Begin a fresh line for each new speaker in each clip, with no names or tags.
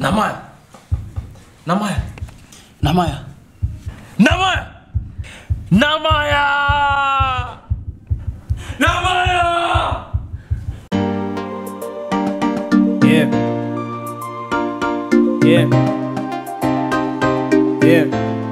Namaya. Namaya.
Namaya.
Namaya. Namaya. Namaya.
Yeah. Yeah. Yeah.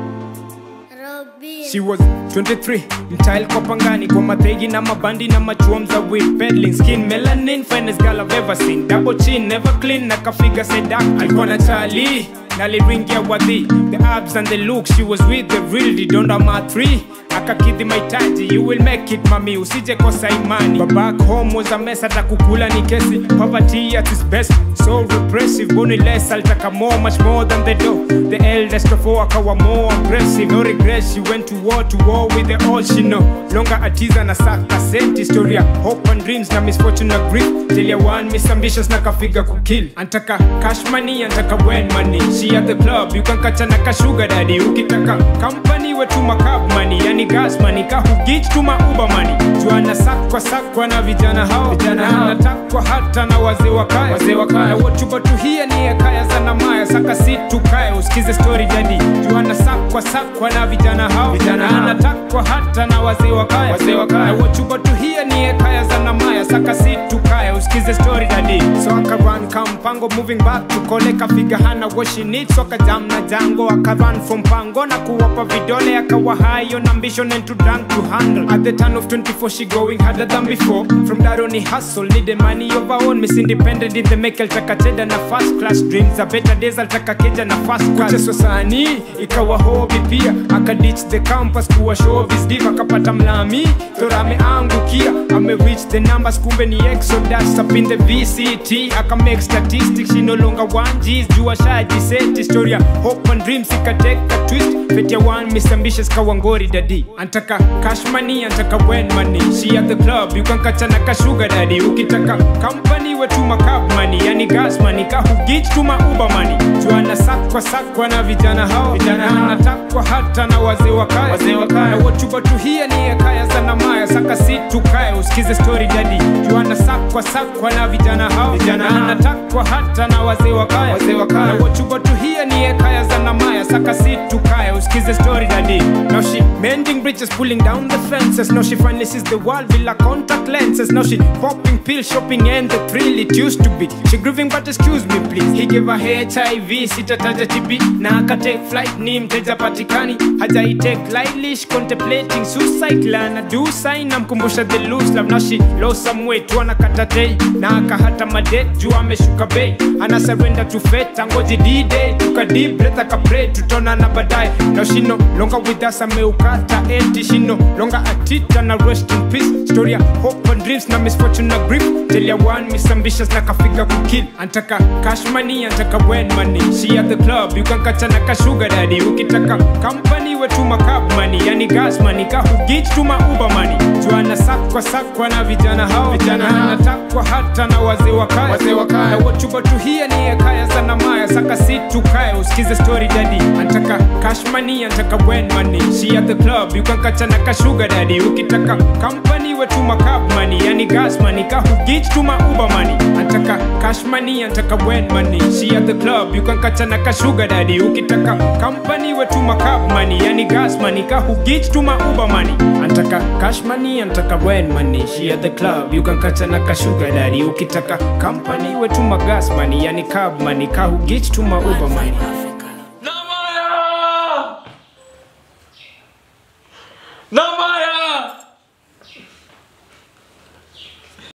She was 23 mtile kwa pangani kwa mategi na mabandi na machuom za weed peddling skin melanin finest girl I've ever seen double chin never clean na kafiga sedak alikuwa na chali naliringia wadhi the abs and the look she was with the real didonda ma 3 akakidhi mahitaji you will make it mami usije kosa imani but back home was a mess hata kukula ni kesi poverty at its best so repressive boni less alitaka more much more than the dough the eldest of all akawa more aggressive no regret she went to war to war with the all she know longer atiza na saka sent historia hope and dreams na misfortune na grief till ya one miss ambitions na kafiga kukill antaka cash money antaka when money she at the club you can catch na ka sugar daddy ukitaka company wetu makab money yani gas money ka hugich tuma uber money juana sakwa sakwa na vijana hao vijana hao natakwa hata na wazee wa kaya wazee wa kaya wochuba tuhia ni ya kaya sana maya saka si tukae usikize story jadi juana sakwa sakwa na vijana hao vijana hao natakwa hata na wazee wa kaya wazee wa kaya wochuba tuhia ni ya kaya sana maya saka si tukae usikize story jadi so akaran kampango moving back to kole kafiga hana what she needs so akajam na jango akaran from pango na kuwapa vidole akawa high on ambition and to drunk to handle at the turn of 24 she going harder than before from that only hustle need the money of her own miss independent in the make altaka cheda na first class dreams a better days altaka keja na first class kucheswa sani ikawa hobby pia akaditch the campus kuwa showbiz diva akapata mlami thora ameangukia ame reach the numbers kumbe ni exodus up in the vct aka make statistics she no longer one G's jua shaji set historia hope and dreams ikateka twist fet ya one miss ambitious kawangori dadi antaka cash money antaka when money she at the club you can catch na ka sugar daddy ukitaka company wetu makab money yani gas money ka hugich tuma uber money juana sakwa sakwa na vijana hao vijana hao natakwa hata na wazee wa kaya wazee wa kaya wochuba tuhia ni ya kaya sana maya saka si tukae usikize story jadi juana sakwa sakwa na vijana hao vijana hao natakwa hata na wazee wa kaya wazee wa kaya wochuba tuhia ni ya kaya sana maya saka si tukae usikize story daddy now she mending bridges pulling down the fences now she finally sees the world villa contact lenses now she popping pills shopping and the thrill it used to be she grieving but excuse me please he gave her hiv sitataja tb na akatake flight ni mteja patikani hajaitake lightly contemplating suicide lana do sign namkumbusha the loose love now she lost some weight wanakata day na akahata madet juu ameshuka bei ana surrender to fate angoji d-day tuka deep breath akapray tutonana baadaye now she no longer with us ameukata eti she no longer atita na rest in peace story ya hope and dreams na misfortune na grief tell ya one miss ambitious na kafiga kukill antaka cash money antaka when money she at the club you can catch na ka sugar daddy ukitaka company wetu makab money yani gas money ka hugich tuma uber money juana sakwa sakwa na vijana hao vijana hao natakwa hata na wazee wa kaya wazee wa kaya wochuba tuhia ni ya kaya sana maya saka si tukae usikize story daddy antaka cash money antaka when money she at the club you can catch na ka sugar daddy ukitaka company wetu makab money yani gas money ka hugich tuma uber money antaka cash money antaka when money she at the club you can catch na ka sugar daddy ukitaka company wetu makab money yani gas money ka hugich tuma uber money antaka cash money antaka when money she at the club you can catch na ka sugar daddy ukitaka company wetu magas money yani cab money ka hugich tuma uber money
Namaya. Namaya.